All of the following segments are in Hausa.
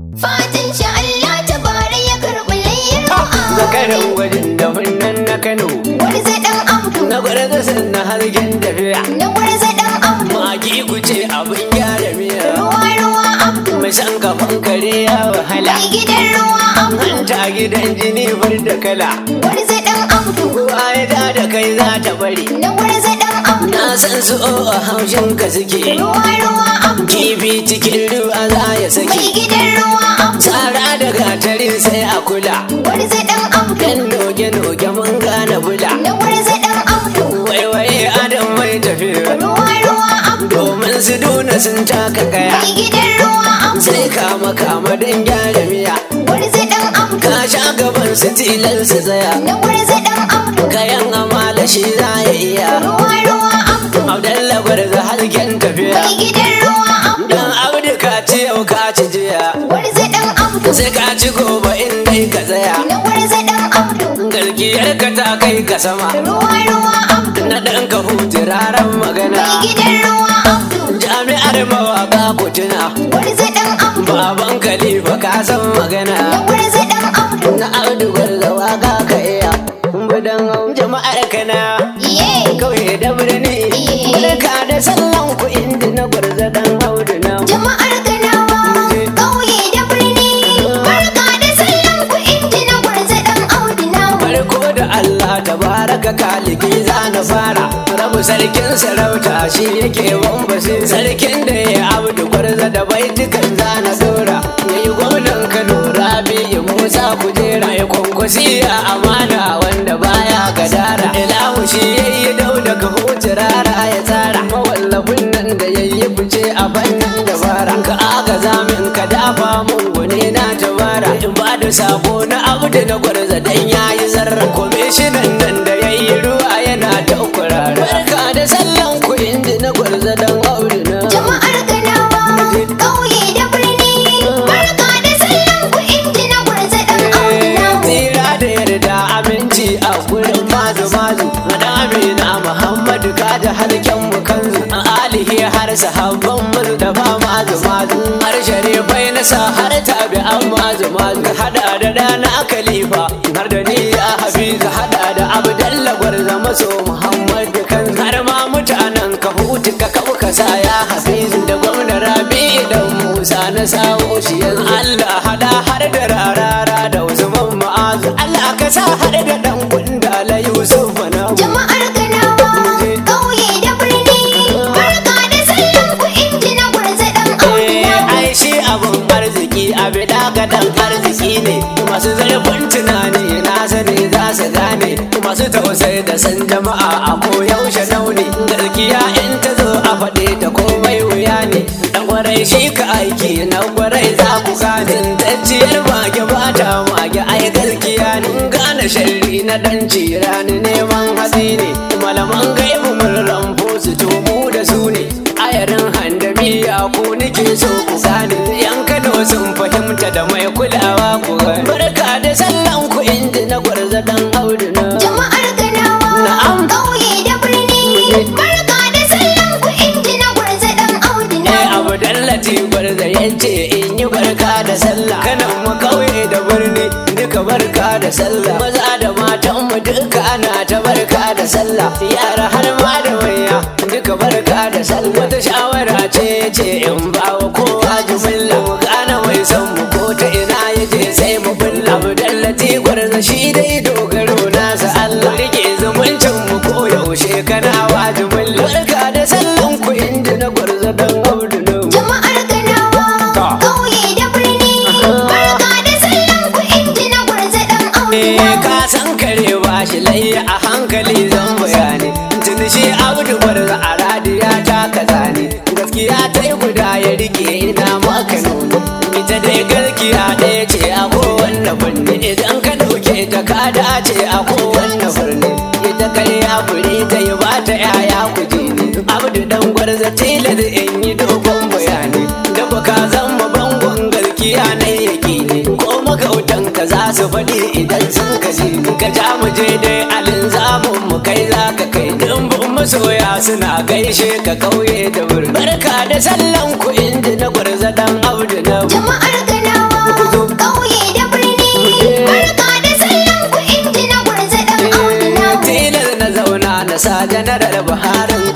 Fatan shi Allah ta bare ya karɓi layyar zakaran mu'azu. gwajin da nan na kano Gwarza ɗan Abdu, na gwarza sannan hargen tafiya na gwarza ɗan Abdu. magi ku ce abin gyara miya Ruwa ruwa Abdu, mai san kafan kare ya wahala mai gidan ruwa Abdu. hanta gidan jini bar da kala Gwarza ɗan Abdu, kowa ya da da kai za ta bari na gwarza ɗan Abdu. na san su o a haushin ka suke Ruwa ruwa Abdu, kifi cikin ruwa za ya mai saki gidan ruwa Abdu. tsara da gatarin sai a kula Gwarza ɗan Abdu, yan noge-noge mun gane bula na gwarza ɗan Abdu. waiwaye adam mai tafiya Ruwa ruwa Abdu, domin su duna sun taka kaya mai gidan ruwa Abdu. sai kama kama don gyara miya Gwarza ɗan Abdu, ka sha gaban su tilar su tsaya na gwarza ɗan Abdu. kayan amala shi za ya iya Ruwa ruwa Abdu, abdalla gwarza halken tafiya mai gidan ruwa Abdu. dan abdu ka ci yau ka ci jiya Gwarza ɗan Abdu, sai ka ci gobe in dai ka tsaya na gwarza ɗan Abdu. gargiyar ka ta kai ka sama Ruwa ruwa Abdu, na ɗan ka hutu raran magana mai gidan ruwa Abdu. jami'ar mawaka ku tuna Gwarza ɗan Abdu, baban khalifa ka san na magana gwarza ɗan Abdu. na audu gwarza waka ka iya budan jama'ar kana Iye, kauye da birni barka da sallan ku inda na gwarza dan audu na jama'ar Kanawa, ƙauye da birni. Barka da sallan ku inji na gwarza ɗan Audu namu. farko da Allah tabaraka kaliki za na fara rabu sarkin sarauta shi yake wambasi sarkin da ya abdu gwarza da baitukan za na dora yayi gwamnan Kano Rabi'u Musa kujera ya kwankwasi a amana wanda baya gadara ilahu shi yayi dauda ka huce rara ya tsara mawallafin nan da yayi fice a fannin dabara ka aga zamin ka dafa mun gune na tabara in ba da sako na abu da na gwarza dan yayi zarra komishinan nan da yayi ruwa yana ta kurara barka da sallan ku inda na gwarza dan aure na Jama'ar Kanawa, ƙauye da birni. Barka da sallan ku inji na gwarza ɗan Audu namu. Tsira da yarda aminci a gurin mazu mazu Madami na Muhammadu ka da halken mu kanzu A alihi har sahabban mu da ba mazu mazu Har sharifai na sa har tabi an mazu mazu Ka hada da dana khalifa har da ni ya hafiza hada da abdalla gwarza maso Muhammadu kan har ma mutanen ka hutu ka kabu ka sa ya hafizu da gwamna rabi da musa na sawo shi yanzu Allah hada har da rarara da Usman ma'azu Allah ka sa har da dan gunda la Yusuf na Jama'ar Kanawa, ƙauye da birni. Barka da sallan ku inji na gwarza ɗan Audu namu. ai shi abun arziki abi daga dan arziki ne masu zarfin tunani na sani za su gane masu tausayi da san jama'a a koyaushe nauni gaskiya in ta zo a faɗe ta komai wuya ne dan gwarai shi ka aiki na gwarai za ku gane tacciyar mage ba ta mage ai gaskiya ne gane sharri na dan cirani neman hatsi ne malaman gaibu mun ramfo su tumu da su ne ayarin handamiya ku nake so ku gane yan kano sun fahimta da mai kulawa ku gane barka da sallan ku inda na gwarza dan audu na Jama'ar Kanawa, Na'am. ƙauye da birni. Barka da sallan ku inji na gwarza ɗan Audu Eh namu. abu dallati gwarza yace in yi barka da sallah kanan mu kauye da birni duka barka da sallah maza da matan mu duka ana ta barka da sallah yara har ma da manya duka barka da sallah wata shawara ce ce in ba wa kowa jumilla mu gane mai son mu ko ta ina yaje sai mu bulla mu dallati gwarza shi dai dogaro nasa Allah rike zumuncin mu ko yaushe kana wa jumilla barka da sallan ku inda na gwarza dan audu na Jama'ar Kanawa, Ta. ƙauye da birni. Barka da sallan ku inji na gwarza ɗan Audu Eh, namu. ka san kare ba shi layya a hankali zan bayani tun shi abu gwarza a radiya ta kaza ne gaskiya ta yi guda ya rike ina maka nuna ita dai gaskiya ɗaya ce a kowanne birni idan ka ɗauke ta ka dace a kowanne birni ita karya fure ta yi ba ta yaya kuje ne abdu dan gwarza tilas in yi dogon bayani da baka zama bangon gaskiya na yaki ne ko magautan ka za su faɗi idan sun kaji ka ja mu je dai alin zamun mu kai za ka kai dimbin masoya suna gaishe ka kauye da birni barka da sallan ku inda na gwarza dan audu na Jama'ar Kanawa,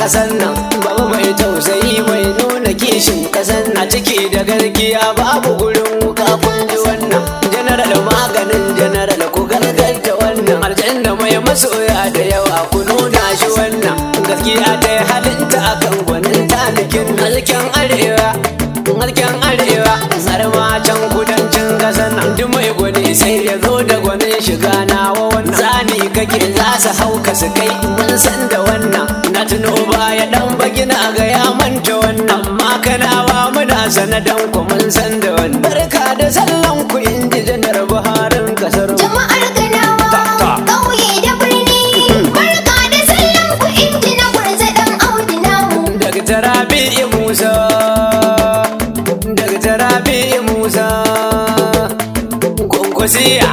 kasan nan baba mai tausayi mai nuna kishin kasan na ciki da gargiya babu gurin wuka kun ji wannan general maganin general ku gargarta wannan aljanna mai masoya da yawa ku nuna shi wannan gaskiya ta yi halinta akan gwanin talikin halken arewa halken arewa har ma can kudancin kasan nan duk mai gwani sai ya zo da gwanin shiga nawa wannan zani kake za su hauka su kai mun san da wannan na tuno baya dan bagina ga ya manta wannan amma kanawa muna sanadan ku mun san da wannan barka da sallan ku inji janar buharin kasar mu. Jama'ar Ganawa, Ta, ta. ƙauye da birni, barka da sallan ku inji na gwarza ɗan Audu namu. daga tarabi musa daga tarabi musa kwankwasiya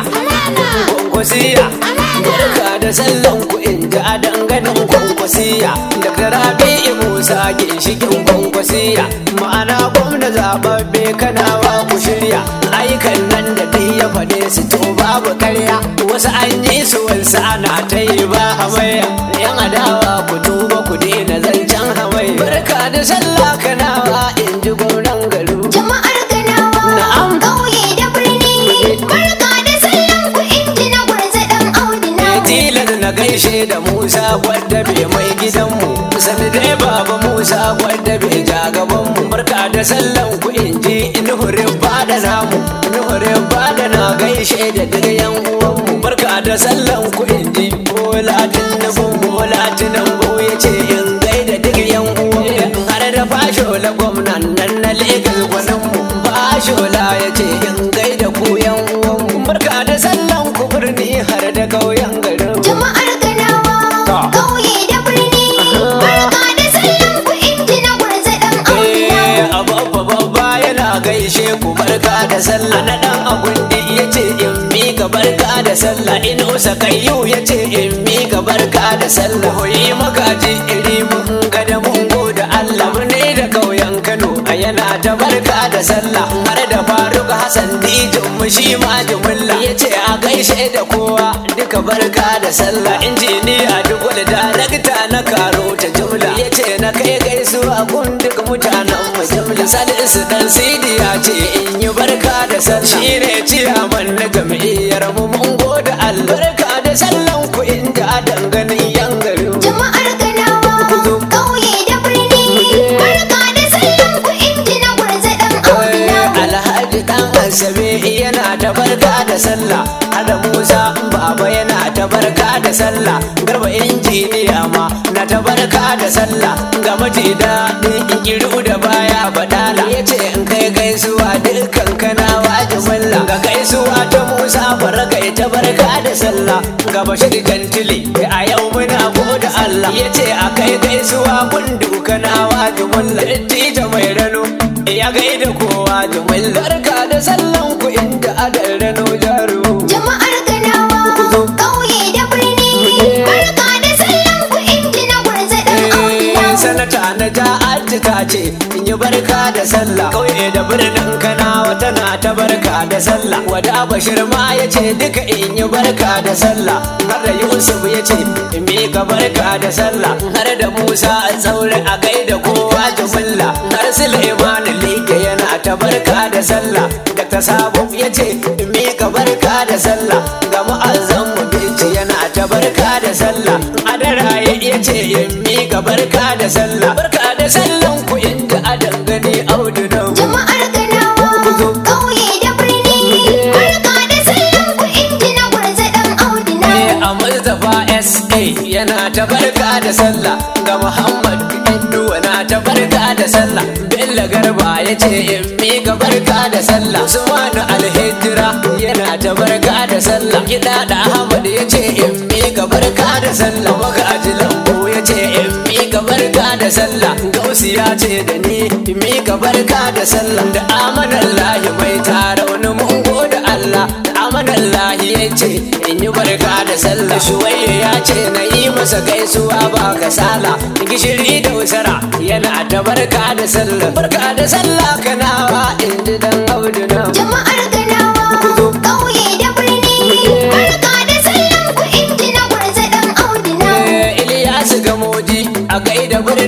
kwankwasiya barka da sallan ku in ji a danganin kwankwasiya daga tarabi musa ginshikin kwankwasiya ma'ana gwamna zababbe kanawa ku shirya ayyukan nan da dai ya faɗe su to babu karya wasu an yi su wasu ana ta yi ba hamayya yan adawa ku tuba ku daina zancen hamayya barka da sallah kanawa in ji gwamnan garu Jama'ar Ganawa, Na'am. ƙauye da birni, barka da sallan ku inji na gwarza ɗan Audu namu. tilar na gaishe da musa gwadda bai mai gidanmu sani dai baba musa gwadda bai ja gabanmu barka da sallan ku in ji nuhurin bada namu nuhurin bada na gaishe da duk yan uwanmu barka da sallan ku in ji bola tinubu bola tinubu ya ce in gaida duk yan uwanmu har da fashola gwamnan nan na legas gwaninmu fashola ya ce in gaida ku yan uwanmu barka da sallan ku birni har da kauyen garin Jama'ar Ganawa, Ta. ƙauye da birni, barka da sallan ku inji na gwarza ɗan Audu namu. babba babba yana gaishe ku barka da sallah na dan agundi yace in mi ga barka da sallah in usa kayyu yace in mi ga barka da sallah hoyi magaji iri mun ga da mun goda Allah mun ne da kauyen Kano a yana ta barka da sallah har da Faruk Hassan dijin mu shi ma jumulla yace a gaishe da kowa duka barka da sallah injiniya duk wani darakta na karo ta jumla yace na kai gaisuwa gun duk mutanen mu jumla salisu dan sidi ya ce in yi barka da sallah shine ciyaman na jam'iyyar mu mun gode Allah barka da sallan ku inda danganin yan garin mu. Jama'ar Ganawa, ƙauye da birni, barka da sallan ku inji na gwarza ɗan Audu namu. Alhaji dan Asabe yana ta barka da sallah Ada Musa Baba yana ta barka da sallah Garba injiniya ma na ta barka da sallah Ga maji daɗin kiru da baya badala Yace in kai gaisuwa dukkan kanawa jimilla Ga gaisuwa ta Musa Baraga ta barka da sallah Ga Bashir Gantili a yau muna gode Allah Yace a kai gaisuwa gundu kanawa jimilla Tita mai rano ya gaida kowa jumin barka da sallan ku inda adal rano jaru Jama'ar Ganawa, ƙauye da birni, barka da sallan ku inji na gwarza ɗan Audu namu. sanata na ja'adda ta ce in yi barka da sallah kauye da birnin kanawa tana ta barka da sallah wada bashir ma ya ce duka in yi barka da sallah har da yusuf ya ce in mika barka da sallah har da musa a tsaure a gaida kowa jumilla har suleiman liga yana ta barka da sallah da ta sabo ya ce in mika barka da sallah ga mu'azzam mu bici yana ta barka da sallah adara ya ce in mika barka da sallah barka da sallan ku inda a dangane audu na Jama'ar Ganawa, ƙauye da birni, barka da sallan ku inji na gwarza ɗan Audu namu. a Mustapha SA yana ta barka da sallah ga Muhammad Induwa na ta barka da sallah Bello Garba ya ce in mika barka da sallah Usmanu Alhijira yana ta barka da sallah Gida da Ahmad ya ce in mika barka da sallah Magaji Lambo ya ce in mika barka da sallah Gausi ya ce da ni in mika barka da sallah da amanallahi mai tara wani mun gode Allah da amanallahi ya ce in yi barka da sallah shuwaye ya ce na yi masa gaisuwa ba kasala gishiri da usara yana ta barka da sallah barka da sallah kanawa in ji dan audu na Jama'ar Ganawa, ƙauye da birni, barka da sallan ku inji na gwarza ɗan Audu namu. Ilyasu gamoji a gaida birnin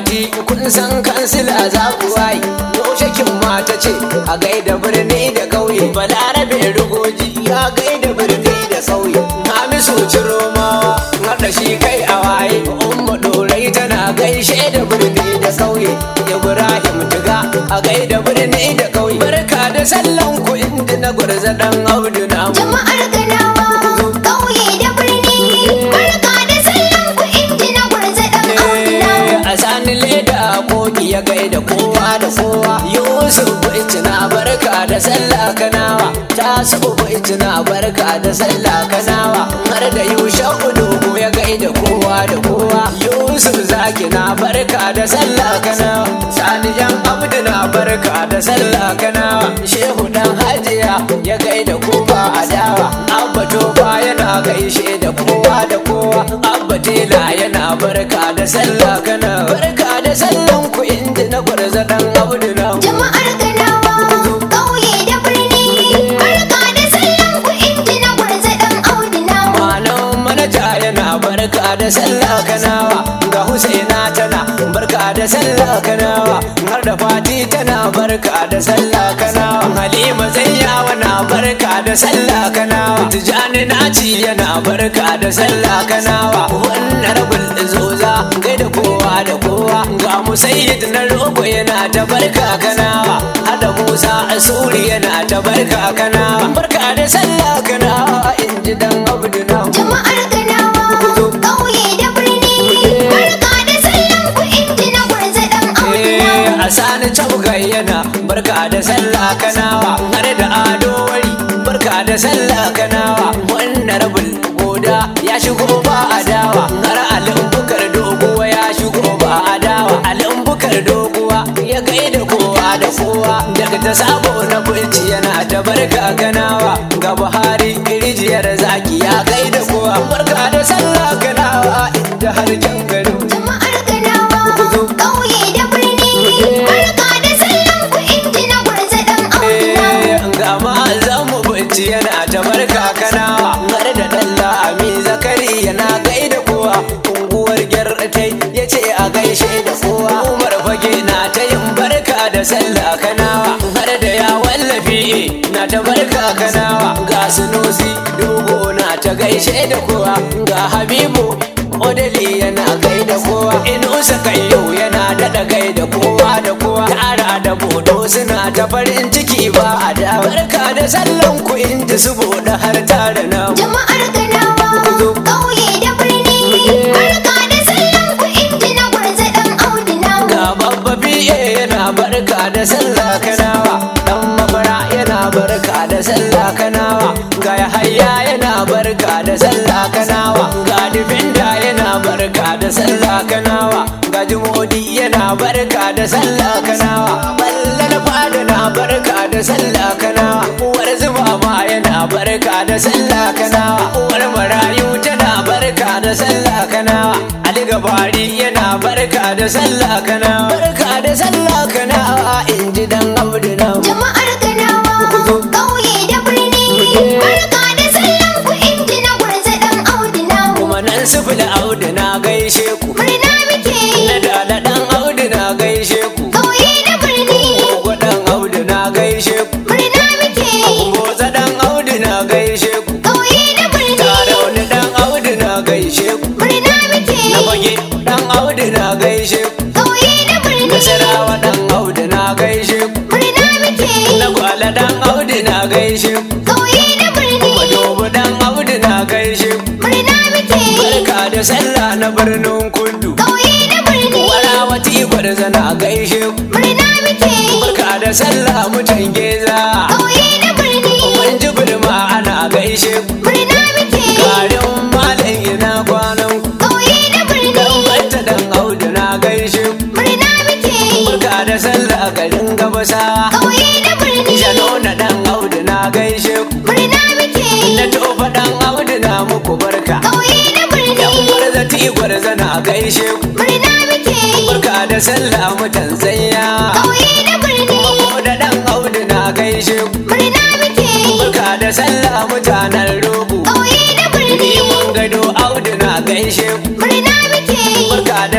fati kun san kansila za ku wayi yaushe mata ce a gaida birni da ƙauye balarabe rugoji ya gaida birni da ƙauye hamisu ciromawa haɗa shi kai a waye umma dorai tana gaishe da birni da ƙauye ibrahim tiga a gaida birni da ƙauye barka da sallan ku inda na gwarza dan audu na Jama'ar Ganawa, ƙauye da birni, barka da sallan ku inji na gwarza ɗan Audunawa. a sani leda koki ya gaida kowa da kowa yusuf na barka da sallah kanawa tasu na barka da sallah kanawa har da yusuf dogo ya gaida kowa da kowa yusuf zaki na barka da sallah kanawa sani yan abdu na barka da sallah kanawa shehu dan hajiya ya gaida kowa a dawa abba tofa yana gaishe da kowa da kowa abba tela yana barka da sallah kana barka da sallan ku inda na gwarza dan abdu na Jama'ar Ganawa, ƙauye da birni, barka da sallan ku inji na gwarza ɗan Audunawa. malam manaja yana barka da sallah kanawa ga husaina tana barka da sallah kanawa har da fati tana barka da sallah kanawa halima zayyawa na barka da sallah kanawa tijani naci yana barka da sallah kanawa wannan rabul zoza gaida kowa da kowa ga musayyid na rogo yana ta barka kanawa hada musa asuri yana ta barka kanawa barka da sallah kanawa in ji dan abdu na Jama'ar Ganawa, ƙauye da birni, barka da sallan ku inji na gwarza ɗan Audunawa. a sani cabgai yana barka da sallah kanawa har da ado wari barka da sallah kanawa wannan rabul goda ya shigo ba adawa har alimbukar doguwa ya shigo ba adawa alimbukar doguwa ya gaida kowa da kowa daga ta sabo na bulci yana ta barka kanawa ga buhari rijiyar zaki ya gaida kowa barka da sallah kanawa inda har can gari Jama'ar Ganawa, ƙauye da birni, barka da sallan ku inji na gwarza ɗan Audunawa. ga ma'azan mu bacci yana ta barka kanawa har da dalla ami zakari yana gaida kowa unguwar gyartai ya ce a gaishe da kowa umar fage na ta yin barka da sallah kanawa har da ya wallafi na ta barka kanawa ga sunusi dogo na ta gaishe da kowa ga habibu odali yana gaida kowa inusa kayyau yana daɗa gaida kowa da kowa tara da bodo suna ta farin ciki ba a da barka da sallan ku inda su boda har tare na Jama'ar Ganawa, ƙauye da birni, barka da sallan ku inji na gwarza ɗan Audunawa. ga babba biye yana barka da sallah kanawa dan mabara yana barka da sallah kanawa ga yahaya yana barka da sallah kanawa ga difinda yana barka da sallah kanawa ga jumodi yana barka da sallah kanawa balla na fada na barka da sallah kanawa uwar zuba ma yana barka da sallah kanawa uwar marayu tana barka da sallah kanawa ali gabari yana barka da sallah kanawa barka da sallah kanawa in ji dan abdu na Jama'ar Ganawa, ƙauye da birni, barka da sallan ku inji na gwarza ɗan Audunawa. kuma nan sufil audu na gaishe ku Murna muke na dala dan audu na gaishe ku ƙauye da birni, gogo dan audu na gaishe ku murna muke goza dan audu na gaishe ku ƙauye da birni, tarauni dan audu na gaishe ku murna muke na bage dan audu na gaishe ku ƙauye da birni, nasarawa dan audu na gaishe ku murna muke na gwala dan audu na gaishe ku ƙauye da birni, madobo dan audu na gaishe ku murna muke barka da sallah na birnin kudu ƙauye da birni, warawati gwarza na gaishe ku murna muke barka da sallah mutan geza ƙauye da birni, mun ji birma ana gaishe ku murna muke garin malam ina kwanan ku ƙauye da birni, dan bata dan audu na gaishe ku murna muke barka da sallah garin gabasa ƙauye da birni, jano na dan audu na gaishe ku murna muke na tofa dan audu na muku barka ƙauye da birni, yan gwarza ti gwarza na gaishe ku murna muke barka da sallah mutan zanya ƙauye da birni, ko da dan audu na gaishe ku murna muke barka da sallah mutanen rogo ƙauye da birni, ni mun gado audu na gaishe ku murna muke barka da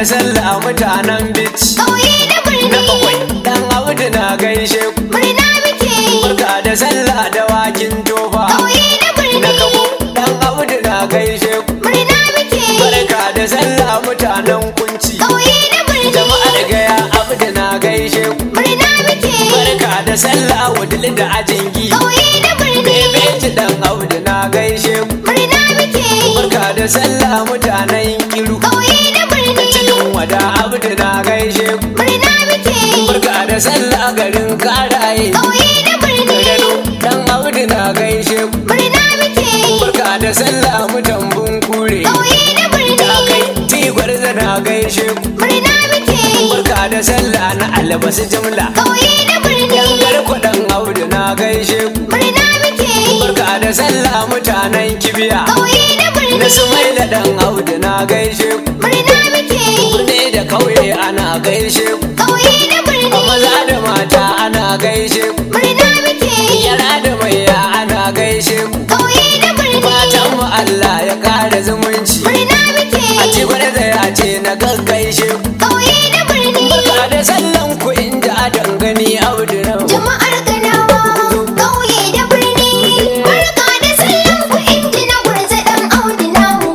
sallah mutanen bici ƙauye da na bakwai birni dan audu na gaishe ku murna muke yi barka da sallah da wakin tofa ƙauye da na kabo birni dan audu na gaishe ku murna muke yi barka da sallah mutanen kunci ƙauye da birni jama'ar gaya audu na gaishe ku murna muke yi barka da sallah wudil da ajingi ƙauye da birni bebeci dan audu na gaishe ku murna muke yi barka da sallah mutanen kiru ƙauye da birni cikin wada audu na gaishe ku murna muke yi barka da sallah garin karaye ƙauye da birni gado dan audu na gaishe ku murna muke yi barka da sallah mutan bunkure ƙauye da ta kai birni tigwar na gaishe ku murna muke yi barka da sallah na albasu jimla ƙauye da birni yangar kudan audu na gaishe ku murna muke yi barka da sallah mutanen kibiya ƙauye da na birni sumaila dan audu na gaishe ku murna muke yi birni da kauye ana gaishe ku ƙauye da a birni maza da mata ana gaishe ku murna muke yi yara da maiya ana gaishe ku ƙauye da birni fatan mu Allah ya kara zumunci murna muke a yi ci da ya ce na gaggaishe ku ƙauye da birni barka da sallan ku inda a dangane audu nan jama'ar kanawa ƙauye da birni barka da sallan ku inji na gurza dan audi namu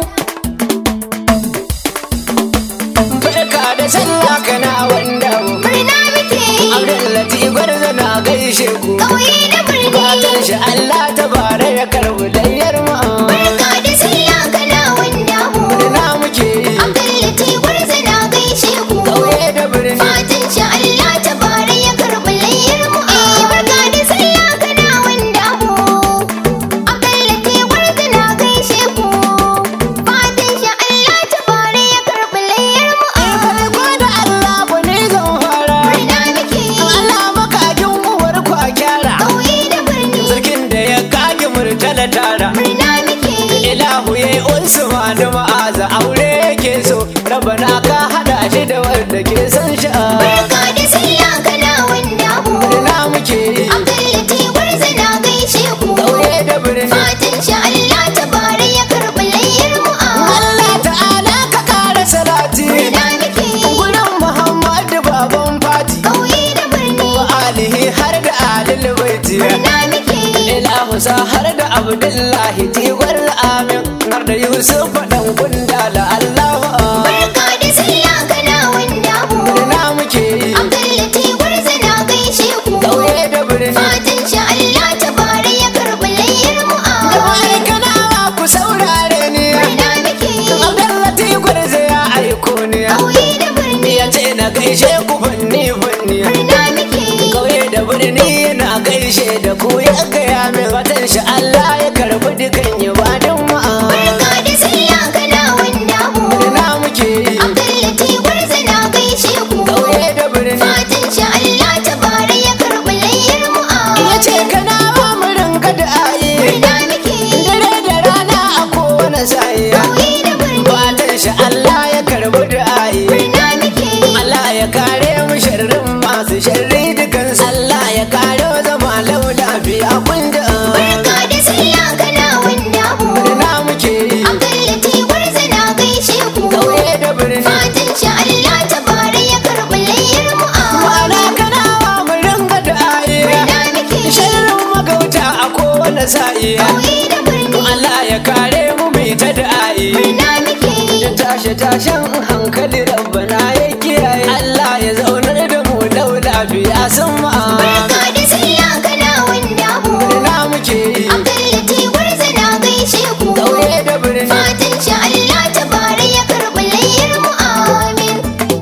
barka da sallah kana wanda mu murna muke yi Abdullati gwarzo na gaishe ku ƙauye da birni fatan shi Allah ta bare ya karbu layyar mu barka da sallah kana wanda mu na muke yi abdullati gurza na gaishe ku kauye da birni fatan shi Allah ta bare ya karbi layyar mu eh barka da sallah kana wanda mu abdullati gurza na gaishe ku fatan shi Allah ta bare ya karbi layyar mu eh farko da Allah ku ne zan fara murna muke yi Allah makakin uwar ku a kyara ƙauye da birni sarkin da ya kage murtala tara murna muke yi ilahu ya yi usman da ma'aza aure yake so rabana ka hada shi da wanda ke san sha'a barka da sallah kana wanda mu na muke yi abdullati gurza na gaishe ku kauye da birni fatan shi Allah ta bare ya karbi layyar mu ah Allah ta'ala ka kara salati murna muke yi gurin Muhammadu baban fati ƙauye da birni wa alihi har da alil baiti murna muke yi ilahu sa har da abdullahi tigwar amin har da yusuf faɗan kunda la allahu barka da sallah kana wanda mu na muke yi abdullati gurza na gaishe ku kauye da birni fatan shi Allah ta bare ya karbi layyar mu Jama'ar ah kanawa ku saurare ni murna muke yi abdullahi gwarza ya aiko ni ƙauye da birni ya ce na gaishe ku fanni fanni murna muke yi kauye da birni yana gaishe da ku ya gaya min watan shi Allah ya karbi dukan ibadun mu barka da sallah kana wanda mu na muke yi abdullati gurza na gaishe ku kauye da birni fatan shi Allah ta bare ya karbi layyar mu ya ah ce kana ba mu rinka da ayi murna muke yi dare da rana a kowane sa'i ƙauye da birni fatan shi Allah ya karbi da ayi murna muke yi Allah ya kare mu sharrin masu sharri dukansu Allah ya kare zama lau lafiya kun da barka da sallah kana wanda mu na muke yi abdullati gurza na gaishe ku kauye da birni fatan shi Allah ta bare ya karbi layyar mu Mana ah kanawa mu ringa da ayi murna muke yi sharrin magauta a kowane sa'i ƙauye da birni Allah ya kare mu mai ta da ayi murna muke yi da tashe tashen hankali rabbana ya kiyaye Allah ya zaunar da mu lau lafiya sun ma'a barka da sallah kana wanda mu na muke yi abdullati gurza na gaishe ku kauye da birni fatan shi Allah ta bare ya karbi layyar mu amin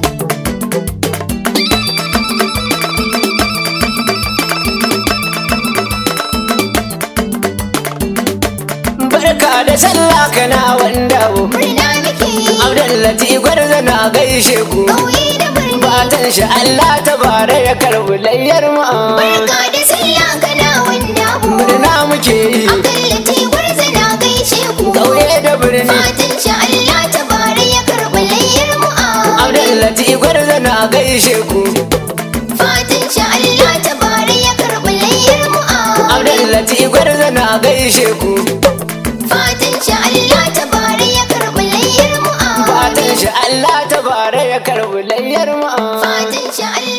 barka da sallah kana wanda mu murna muke yi Abdullati gwarza na gaishe ku ƙauye da birni fatan shi Allah ta bare ya karbi layyar mu barka da sallah kana wanda mu murna muke yi abdullati gurza na gaishe ku kauye da birni fatan shi Allah ta bare ya karbi layyar mu amin Abdullati gwarza na gaishe ku fatan shi Allah ta bare ya karbi layyar mu amin Abdullati gwarza na gaishe ku fatan shi Allah ta bare ya karbi layyar mu amin fatan shi Allah ta bare ya karbi layyar mu Fatan shi